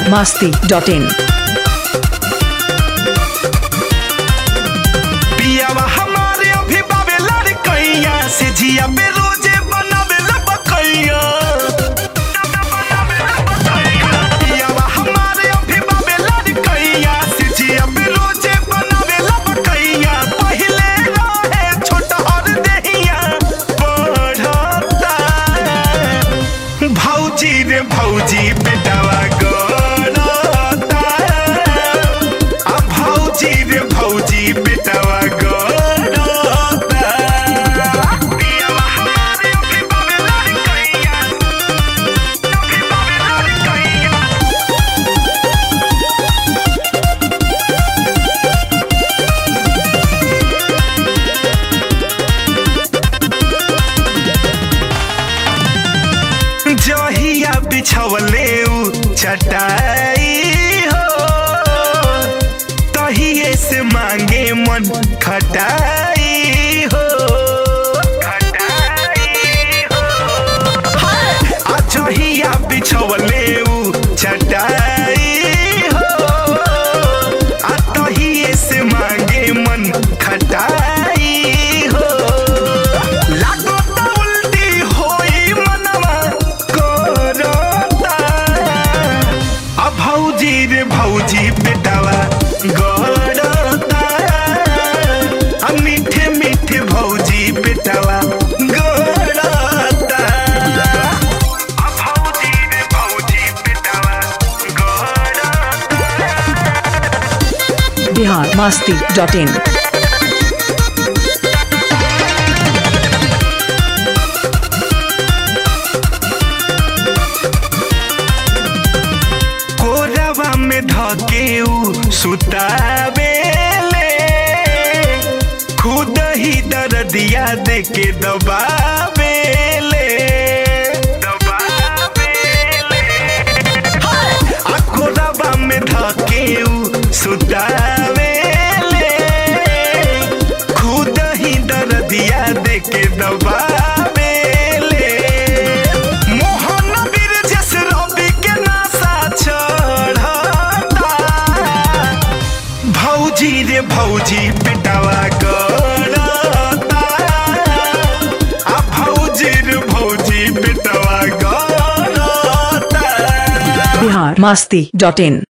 masti.in. पियावा हमारे अभी बाबे लड़कैया से जिया पे रोजे बनावे लबकैया पियावा हमारे अभी बाबे लड़कैया से जिया पे रोजे बनावे लबकैया पहिले रहे छोट और देहिया बढ़ता भौजी रे भौजी बेटावा गड़ता आ भौजी रे भौजी बेटावा गड़ता पियावा हमारे अभी बाबे लड़कैया अभी बाबे लड़कैया जहिया बिछवले उ चटाई हो तहिए से मांगे मन खटाई हो खटाई हो आ जहिया बिछवले उ चटाई हो आ तहिए से मांगे मन खटाई हो लागो त उल्टी होई मनवा करता आ भौजी रे भौजी बेटावा गड़ता आ मीठे मीठे भौजी बेटावा गड़ता आ भौजी रे भौजी बेटावा गड़ता Bihar masti.in. कोरवा में धके उ सुतावेले खुद ही दर्दिया दे के दबावेले दबावेले आ कोरवा में धके उ सुतावेले खुद ही दर्दिया दे के दबावेले मोहन वीर जस रवि के नासा चढ़ता भौजी रे भौजी बेटावा गड़ता आ भौजी रे भौजी बेटावा गड़ता Bihar masti.in.